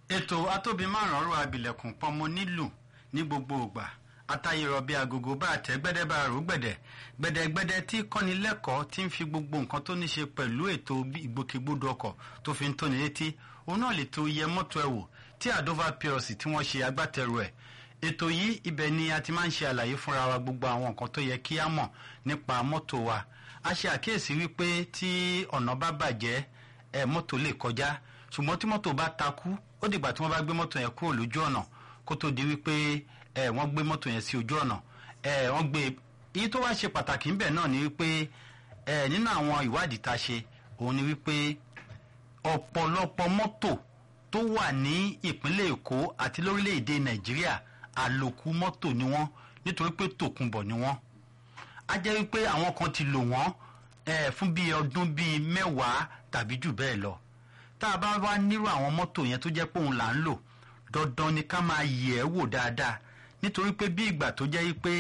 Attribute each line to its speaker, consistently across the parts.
Speaker 1: ètò atóbi márùn ọrọ abilẹ̀kùn pọnmọ nílù ní gbogbo ògbà atayirọ bíi agogo bá tẹ gbẹdẹ bá rò gbẹdẹ gbẹdẹgbẹdẹ tí kọ́nilẹ́kọ̀ọ́ ti ń fi gbogbo nǹkan tó ní ṣe pẹ̀lú ètò ìgbòkègbodò ọkọ̀ tó fi ń tóni létí òun náà lè tó yẹ mọ́tò ẹ̀ wò tí àdóva plc tí wọ́n ṣe agbátẹrù ẹ̀ ètò yìí ibẹ̀ ni a ti máa ń ṣe àlàyé fúnra wa gbogbo àwọn nǹkan tó yẹ kí á mọ̀ nípa mọ́tò wa a ṣe àkíyèsí wípé tí ọ̀nà bá bàjẹ́ ẹ̀ mọ́tò lè kọjá ṣùgbọ́n tí mọ́tò bá takú ó dìgbà tí wọ́n bá gbé mọ́tò yẹn kúrò lójú ọ̀nà kó tó di wípé ẹ̀ wọ́n gbé mọ́tò yẹn sí ojú ọ̀nà ẹ̀ wọ́n gbé èyí tó wá ṣe pàtàkì ńbẹ̀ náà ni wípé ẹ̀ nínú àwọn ìwádìí tá a ṣe òun ni wípé ọ̀pọ̀lọpọ̀ mọ́tò tó wà ní ìpínlẹ̀ èkó àti lórílẹ̀‐èdè nàìjíríà àlòkù mọ́tò ni wọ́n nítorí pé tòkunbọ̀ ni wọ́n á jẹ́ wípé àwọn kan ti lò wọ́n ẹ̀ fún bíi ọdún bíi mẹ́wàá tàbí jù bẹ́ẹ̀ lọ tá a bá wá nírú àwọn mọ́tò yẹn tó jẹ́ pé òun là ń lò dandan ni ká máa yẹ̀ ẹ́ wò dáadáa nítorí pé bí ìgbà tó jẹ́ pé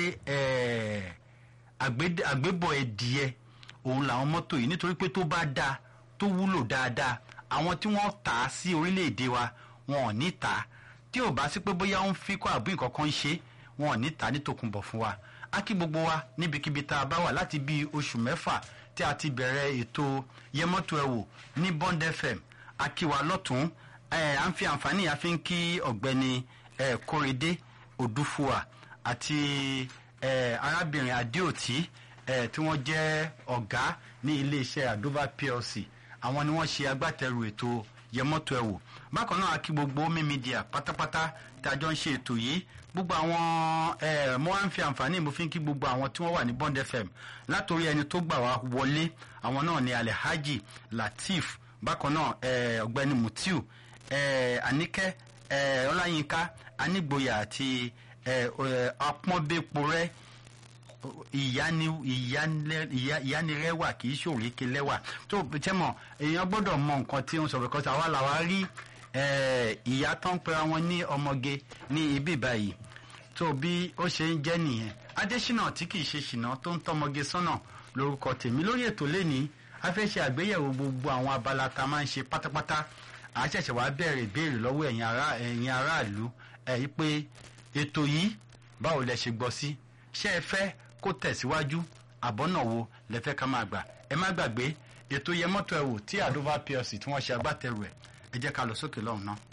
Speaker 1: àgbébọ̀ ẹ̀dìẹ òun làwọn mọ́tò yìí nítorí pé tó bá dáa tó wúlò dáadáa àwọn tí wọ́n tà á sí orílẹ̀-èdè wa wọn ò ní tà á tí ò bá sí pé bóyá ó ń fi kọ́ àbí nǹkan kan ń ṣe wọn ò ní tà á ní tòkunbọ̀ fún wa á kí gbogbo wa níbikíbi tá a bá wà láti bíi oṣù mẹ́fà tí a ti bẹ̀rẹ̀ ètò yẹmọ́tò ẹ̀ wò ní bond fm akiwa lọ́tún à ń fi àǹfààní yà fi ń kí ọ̀gbẹ́ni kórèdé odúfúà àti arábìnrin adéòtí tí wọ́n jẹ́ ọ̀gá ní iléeṣẹ́ àdóbá plc àwọn ni wọ́n ṣe agbátẹrù ètò yẹmọ́tò ẹ̀ wò bákan náà kí gbogbo omi media pátápátá tí a jọ ń ṣe ètò yìí gbogbo àwọn mo wá ń fi àǹfààní mo fi ń kí gbogbo àwọn tí wọ́n wà ní bond fm látòrí ẹni tó gbà wá wọlé àwọn náà ni alhaji lateef bákan náà ọ̀gbẹ́ni mutiu anike ọláyínká anígboyà àti apọ́nbẹ́porẹ́ ìyánirẹ́wà kì í ṣòrékè lẹ́wà tó tẹ́mọ̀ èèyàn gbọ́dọ̀ mọ nǹkan tí ó ń sọ because àwa làwa rí ìyá tó ń pera wọn ní ọmọge ní ibi báyìí tó bí ó ṣe ń jẹ́ nìyẹn adésínà tí kì í ṣe ṣìnà tó ń tọmọge sọ́nà lórúkọ tèmi lórí ètò lẹ́nìí a fẹ́ ṣe àgbéyẹ̀wò gbogbo àwọn abala tá a máa ń ṣe pátápátá à á ṣẹ̀ṣẹ̀ wá bẹ̀rẹ̀ ìbéèrè lọ́wọ́ ẹ̀yin aráàlú ẹ̀ yí pé ètò yìí báwo lẹ ṣe gbọ́ sí ṣé ẹ fẹ́ kó tẹ̀síwájú àbọ̀nà wo lẹ fẹ́ ká máa gbà ẹ má gbàgbé ètò yẹmọ́tò ẹ̀ wò tí àdóvá plc tí wọ́n ṣe agbátẹrù ẹ̀ ẹ jẹ́ ká lọ sókè lọ́hùn náà.